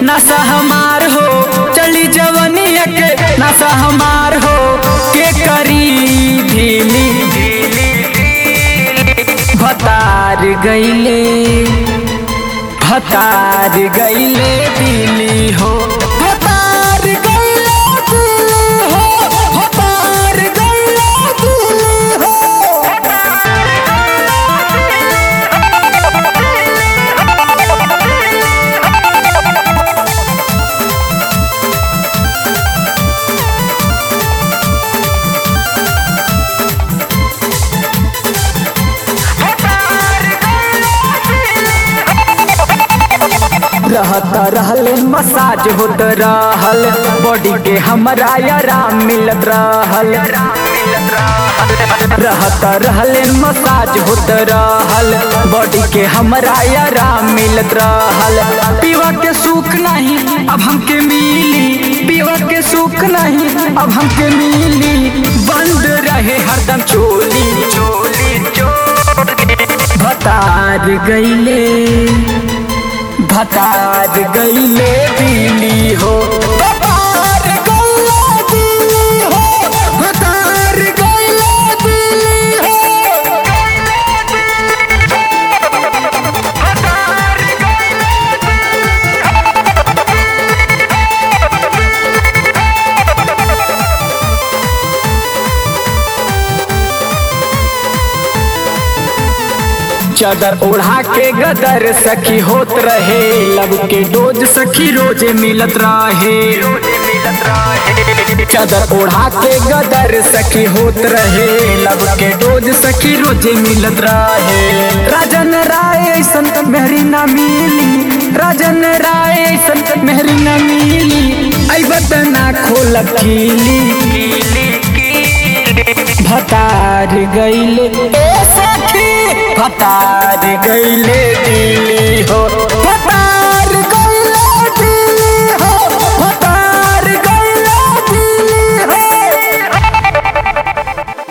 नशा हमार हो चली जवनिया के नशा हमार हो के करी ढीली भतार गईले भतार गईले दिली हो भतार गईले दिली हो भतार गईले दिली हो रहत रहले मसाज होत रहल बॉडी के हमरा आराम मिलत रहल रहत रहले मसाज होत रहल बॉडी के हमरा आराम मिलत रहल पीवा के सुख नहीं अब हमके मिली पीवा के सुख नहीं अब हमके मिली बंद रहे हरदम चोली चोली चोली भतार गईले भतार गईले दिली हो भतार गईले दिली हो भतार गईले दिली हो चादर ओढ़ा के गदर सखी होत रहे लब के डोज सखी रोजे मिलत रहे चादर ओढ़ा के गदर सखी होत रहे लब के डोज सखी रोजे मिलत रहे राजन राय ऐसन मेहरी ना मिली राजन राय ऐसन मेहरी ना मिली आई बतना खोल कीली भतार गईले ए सखी भतार गईले दिली हो